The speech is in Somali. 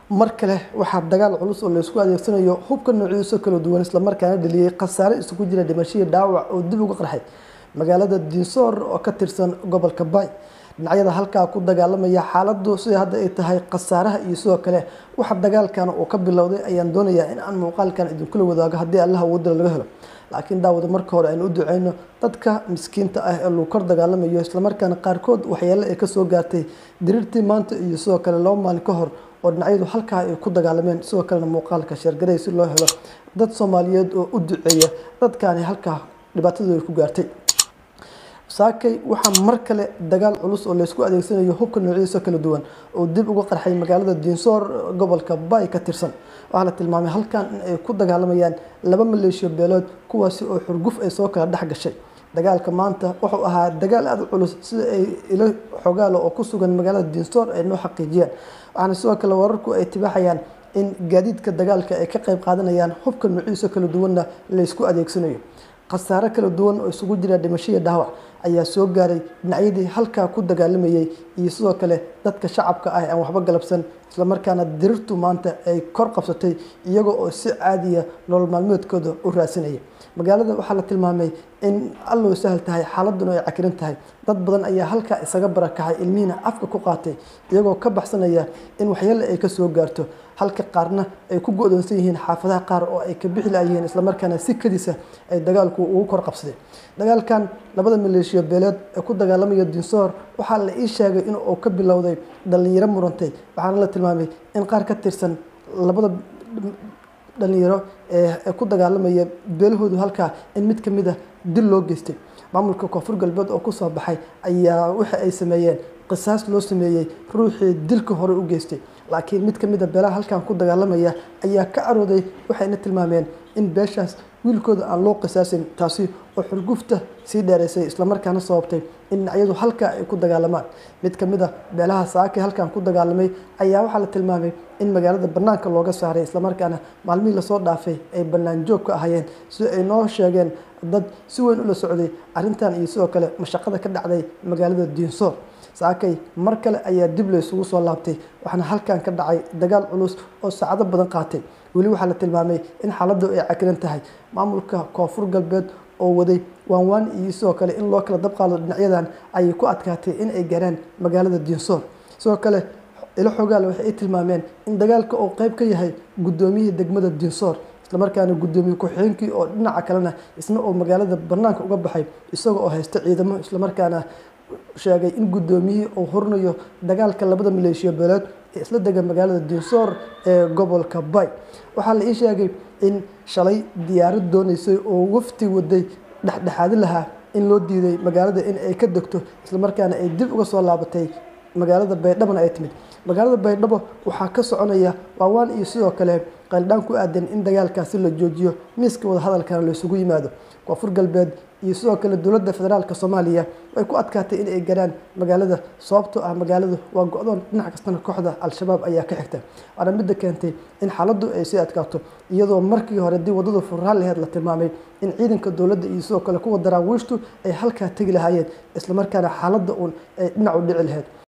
mar kale waxaa dagaal culus oo laysku adeegsanayo hubka noocyadiisa kala duwan islamarkaana dhaliyey khasaare isugu jira dhimashadii dhaawac oo dib uga qarxay magaalada diinsoor oo ka tirsan gobolka bay dhinacyada halkaa ku dagaalamaya xaaladu sida hadda ay tahay khasaaraha iyo sidoo kale waxa dagaalkan uu ka bilowday ayaan doonayaa in aan muuqaalkan idinkula wadaago haddii allaha wadala laga helo laakiin daawada marka hore aynu u duceyno dadka miskiinta ah ee lagu kor dagaalamayo islamarkaana qaarkood waxyeelo ay kasoo gaartay diriirtii maanta iyo sidoo kale laba maalin ka hor oo dhinacyadu halkaa ay ku dagaalameen sidoo kalena muuqaalka sheergaray si loo helo dad soomaaliyeed oo u duceeya dadkaani halkaa dhibaatadooda ku gaartay saakay waxaa mar kale dagaal culus oo laysku adeegsanayo hubka noocyadiisa kala duwan oo dib uga qarxay magaalada diinsoor gobolka bay ka tirsan waxaa la tilmaamay halkan in ay ku dagaalamayaan laba maleeshiyo beelood kuwaasi oo xurguf ay soo kala dhex gashay dagaalka maanta wuxuu ahaa dagaal aada u culus sida ay ilo xogaalo oo ku sugan magaalada diinsoor ay noo xaqiijiyaan waxaana sidoo kale wararku ay tibaaxayaan in gaadiidka dagaalka ay ka qayb qaadanayaan hubka noocyadiisa kala duwanna laysku adeegsanayo khasaare kala duwan oo isugu jira dhimashadii dhaawac ayaa soo gaaray dhinacyadii halkaa ku dagaalamayay iyo sidoo kale dadka shacabka ah aan waxba galabsan islamarkaana dirirtu maanta ay kor qabsatay iyaga oo si caadiya nolol maalmeedkooda u raadsanaya magaalada waxaa la tilmaamay in allow sahal tahay xaaladuna ay cakiran tahay dad badan ayaa halkaa isaga barakacay ilmihiina afka ku qaatay iyagoo ka baxsanaya in waxyeele ay kasoo gaarto halka qaarna ay ku go-doonsan yihiin xaafadaha qaar oo ay ka bixi layihiin islamarkaana si kadisa ay dagaalku ugu kor qabsaday dagaalkan labada maleeshiyo beeleed ee ku dagaalamaya dinsoor waxaa la ii sheegay in uu ka bilowday dhalinyaro murantay waxaana la tilmaamay in qaar ka tirsan labada dhalinyaro ee ku dagaalamaya beelahoodu halkaa in mid ka mid a dil loo geystay maamulka koonfur galbeed oo kusoo baxay ayaa waxa ay sameeyeen qisaas loo sameeyey ruuxii dilka hore u geystay laakiin mid ka mid a beelaha halkan ku dagaalamaya ayaa ka carooday waxayna tilmaameen in beeshaas wiilkooda aan loo qisaasin taasi oo xurgufta sii dheeraysay islamarkaana sababtay in dhinacyadu halkaa ay ku dagaalamaan mid ka mid a beelaha saakay halkan ku dagaalamay ayaa waxaa la tilmaamay in magaalada banaanka looga saaray islamarkaana maalmihii lasoo dhaafay ay bannaan joog ka ahayeen si ay noo sheegeen dad si weyn ula socday arrintan iyo sidoo kale mashaqada ka dhacday magaalada diinsoor saakay mar kale ayaa dib la isugu soo laabtay waxaana halkan ka dhacay dagaal culus oo saacado badan qaatay weli waxaa la tilmaamay in xaaladdu ay cakiran tahay maamulka koonfur galbeed oo waday waanwaan iyo sidoo kale in loo kala dabqaado dhinacyadan ayay ku adkaatay in ay gaaraan magaalada diinsoor sidoo kale ilo xogaal waxay ay tilmaameen in dagaalka uu qeyb ka yahay guddoomiyihii degmada diinsoor islamarkaana guddoomiye ku-xigeenkii oo dhinaca kalena isna oo magaalada banaanka uga baxay isaga oo haysta ciidamo islamarkaana sheegay in guddoomiyihii uu hurnayo dagaalka labada maleeshiya beeleed ee isla dega magaalada diinsoor ee gobolka bay waxaa la ii sheegay in shalay diyaarad dooneysay oo wafti waday dhexdhexaadi lahaa in loo diiday magaalada in ay ka degto islamarkaana ay dib uga soo laabatay magaalada baydhabona ay timid magaalada baydhabo waxaa ka soconaya waawaan iyo sidoo kale qaldhaan ku aadan in dagaalkaasi la joojiyo miiska wadahadalkana laysugu yimaado koonfur galbeed iyo sidoo kale dowladda federaalk soomaaliya way ku adkaatay in ay garaan magaalada sababtoo ah magaaladu waa go-doon dhinac kastana kooxda al-shabaab ayaa ka xigta waana midda keentay in xaaladdu ay sii adkaato iyadoo markii hore dii waddada furraal laheed la tilmaamay in ciidanka dowladda iyo sidoo kale kuwa daraawiishtu ay halkaa tegi lahaayeen islamarkaana xaaladda uun ay dhinac u dhici laheyd